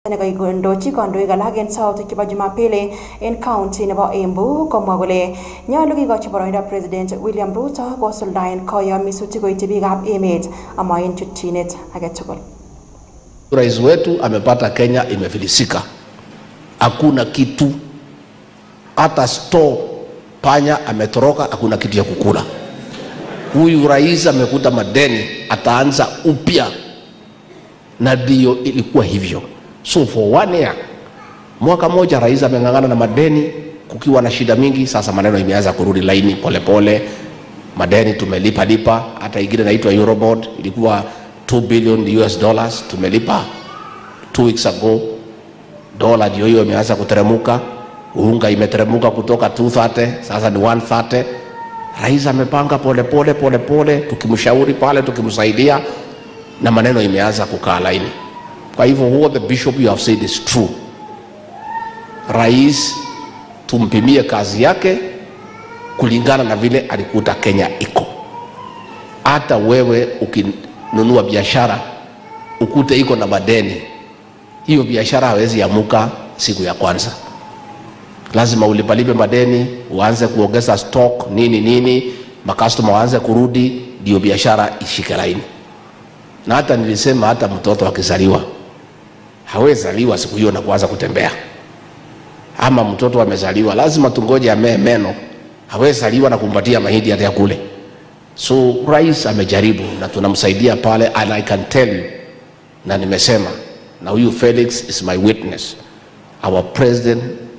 Nekakondochi kandoik alak en sautik chebo Jumapili en county nebo Embu komwa kole nyolu kikochi boroindo President William Ruto kosuldaen koyomisutik koityi biikab emet ama en chutchinet agetugul. Rais wetu amepata Kenya imefilisika, hakuna kitu, hata store panya ametoroka, hakuna kitu ya kukula. Huyu rais amekuta madeni, ataanza upya, na ndio ilikuwa hivyo. So for one year, mwaka moja rais ameng'ang'ana na madeni, kukiwa na shida mingi. Sasa maneno imeanza kurudi laini polepole pole. Madeni tumelipa lipa, hata ingine inaitwa Eurobond ilikuwa 2 billion US dollars tumelipa two weeks ago. Dola ndio hiyo imeanza kuteremuka, unga imeteremuka kutoka 230 sasa ni 130. Rais amepanga polepole polepole, tukimshauri pale, tukimsaidia na maneno imeanza kukaa laini. Kwa hivyo what the bishop you have said is true. Rais tumpimie kazi yake kulingana na vile alikuta Kenya iko. Hata wewe ukinunua biashara ukute iko na madeni, hiyo biashara hawezi amuka siku ya kwanza. Lazima ulipalipe madeni, uanze kuongeza stock nini nini, makastoma waanze kurudi, ndio biashara ishike laini. Na hata nilisema hata mtoto akizaliwa hawezi zaliwa siku hiyo na kuanza kutembea, ama mtoto amezaliwa lazima tungoje amee meno, hawezi zaliwa na kumpatia mahindi hata ya kule. So rais amejaribu na tunamsaidia pale, and I can tell you, na nimesema na huyu Felix is my witness, our president